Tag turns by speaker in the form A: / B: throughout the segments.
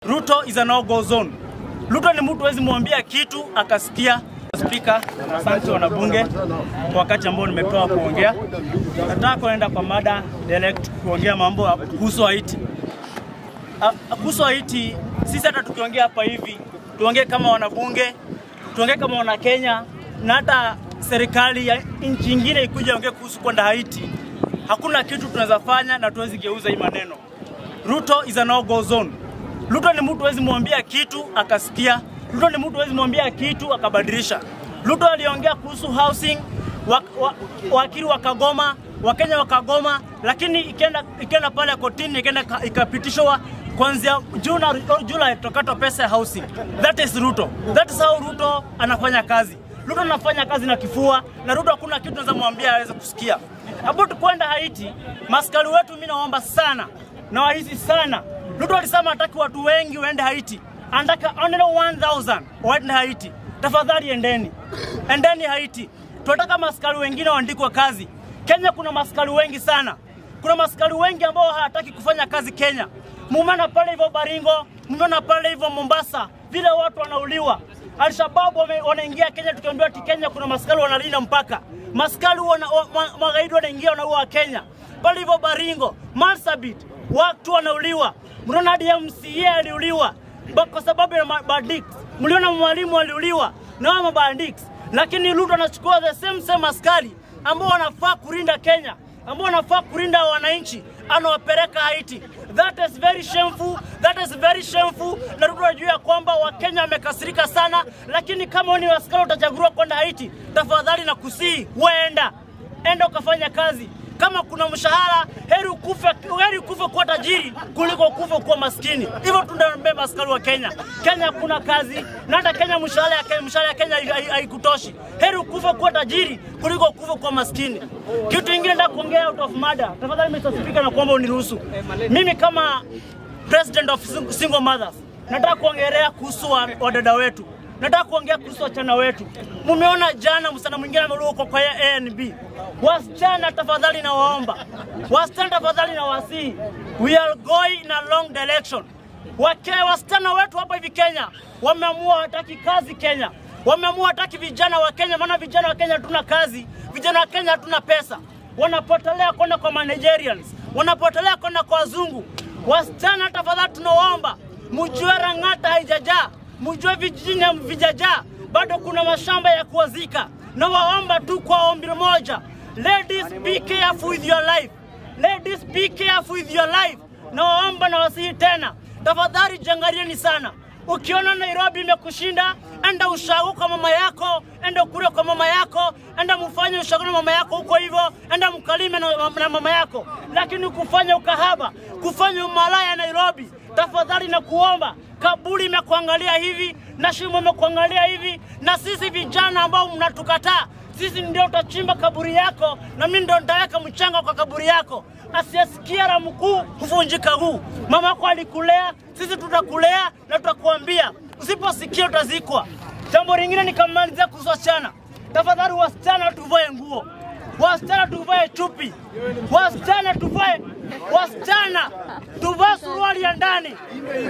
A: Ruto is a no-go zone. Ruto ni mtu hawezi mwambia kitu akasikia. Spika, asante wanabunge kwa wakati ambao nimepewa kuongea. Nataka kuenda kwa mada direct kuongea mambo kuhusu Haiti. Ah, Kuhusu Haiti, sisi hata tukiongea hapa hivi, tuongee kama wanabunge, tuongee kama wana Kenya na hata serikali ya nchi nyingine ikuja ongea kuhusu kwenda Haiti, hakuna kitu tunaweza fanya na tuwezi geuza hii maneno. Ruto is a no-go zone. Ruto ni mtu hawezi mwambia kitu akasikia. Ruto ni mtu hawezi mwambia kitu akabadilisha. Ruto aliongea kuhusu housing, wakili wa, wakili wakagoma, Wakenya wakagoma, lakini ikienda ikienda pale kotini ikaenda ikapitishwa kuanzia June Julai tutakatwa pesa ya housing. That is Ruto. That is how Ruto anafanya kazi. Ruto anafanya kazi na kifua na Ruto hakuna kitu naweza mwambia aweze kusikia. About kwenda Haiti, maskari wetu mimi naomba sana na wahisi sana. Ruto alisema hataki watu wengi waende Haiti, anataka only 1000 waende Haiti. Tafadhali endeni, endeni Haiti. Tunataka maskari wengine waandikwe kazi. Kenya kuna maskari wengi sana, kuna maskari wengi ambao hawataki kufanya kazi Kenya. Mumeona pale hivyo Baringo, mumeona pale hivyo Mombasa, vile watu wanauliwa. Alshababu wame- wanaingia Kenya, tukiambiwa ati Kenya kuna maskari wanalinda mpaka, maskari wana, wa, ma- magaidi wanaingia wanaua Kenya pale hivyo Baringo, Marsabit, watu wanauliwa. Mnaona hadi MCA aliuliwa Ba- kwa sababu ya mabandits. Mliona mwalimu aliuliwa na wao mabandits, lakini Ruto anachukua the same same askari ambao wanafaa kulinda Kenya, ambao wanafaa kulinda wananchi, anawapeleka Haiti. That is very shameful, that is very shameful. Na Ruto anajua ya kwamba Wakenya wamekasirika sana, lakini kama wewe ni askari utachaguliwa kwenda Haiti, tafadhali na kusii, weenda enda ukafanya kazi. Kama kuna mshahara, heri ukufe, heri ukufe kuwa tajiri kuliko ukufe kuwa maskini. Hivyo tunambeba askari wa Kenya. Kenya kuna kazi na hata Kenya mshahara ya Kenya, mshahara ya Kenya hai- hai- haikutoshi. Heri ukufe kuwa tajiri kuliko ukufe kuwa maskini. Kitu kingine nataka kuongea out of mada. Tafadhali Mr. Speaker, na kuomba uniruhusu. Mimi kama president of sing- single mothers nataka kuongelea kuhusu wa- wadada wetu nataka kuongea kuhusu wasichana wetu. Mumeona jana msichana mwingine ameruka kwa kwa ANB. Wasichana tafadhali na waomba, wasichana tafadhali na wasii, we are going in a long direction. Wake wasichana wetu hapa hivi Kenya wameamua hataki kazi Kenya, wameamua hataki vijana wa Kenya, maana vijana wa Kenya hatuna kazi, vijana wa Kenya hatuna pesa, wanapotelea kwenda kwa Manigerians, wanapotelea kwenda kwa wazungu. Wasichana tafadhali tunawaomba, mjue Rang'ata haijajaa mjue vijijini vijajaa, bado kuna mashamba ya kuwazika. Na waomba tu kwa ombi moja, ladies be careful with your life, ladies be careful with your life. Na waomba na wasihi tena, tafadhali jangalieni sana. Ukiona Nairobi imekushinda, enda ushago kwa mama yako, enda ukule kwa mama yako, enda mfanye ushago na mama yako huko hivyo, enda mkalime na, na mama yako. Lakini kufanya ukahaba, kufanya umalaya Nairobi, tafadhali na kuomba kaburi imekuangalia hivi na shimo imekuangalia hivi, na sisi vijana ambao mnatukataa, sisi ndio tutachimba kaburi yako, na mimi ndio nitaweka mchanga kwa kaburi yako. Asiyesikia la mkuu huvunjika huu. Mama yako alikulea, sisi tutakulea na tutakuambia, usiposikia utazikwa. Jambo lingine nikamalizia kuhusu wasichana, tafadhali wasichana tuvae nguo, wasichana tuvae chupi, wasichana tuvae, wasichana tuvae suruali ya ndani.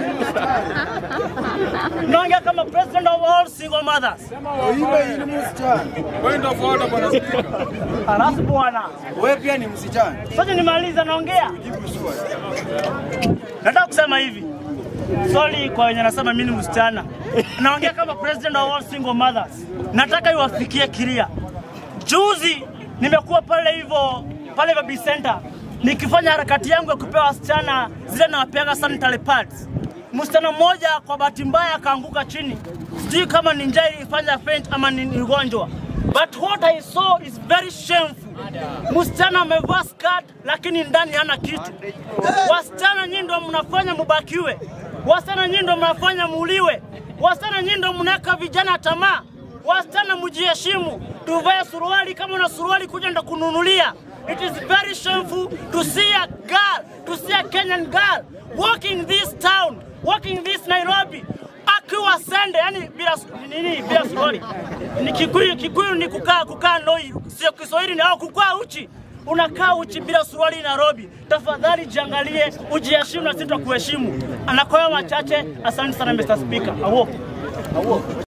A: Naongea kama president of all single mothers.
B: Point of order, bwana spika.
A: Alafu bwana,
B: Wewe pia ni msichana.
A: sasa nimaliza, naongea nataka kusema hivi Sorry kwa wenye nasema mimi ni msichana. Naongea kama president of all single mothers. Nataka iwafikie kilia. Juzi nimekuwa pale hivyo pale Baby Center nikifanya harakati yangu ya kupewa wasichana zile nawapeaga sanitary pads. Msichana mmoja kwa bahati mbaya akaanguka chini, sijui kama ni njaa ilifanya faint ama ni ni ugonjwa, but what I saw is very shameful. Msichana amevaa skirt lakini ndani hana kitu. Wasichana nyinyi ndio mnafanya mubakiwe, wasichana nyinyi ndio mnafanya muuliwe, wasichana nyinyi ndio mnaweka vijana tamaa. Wasichana mjiheshimu, tuvae suruali. Kama una suruali kuja ndo kununulia. It is very shameful to see a girl, to see a Kenyan girl walking this town, walking this Nairobi akiwa sende, yani bila nini, bila suruali. Ni Kikuyu, Kikuyu ni kukaa kukaa noi, sio Kiswahili ni au kukaa uchi. unakaa uchi bila suruali Nairobi. Tafadhali jiangalie, ujiheshimu na sisi tutakuheshimu. Anakoya machache. Asante sana Mr. Speaker. Awo.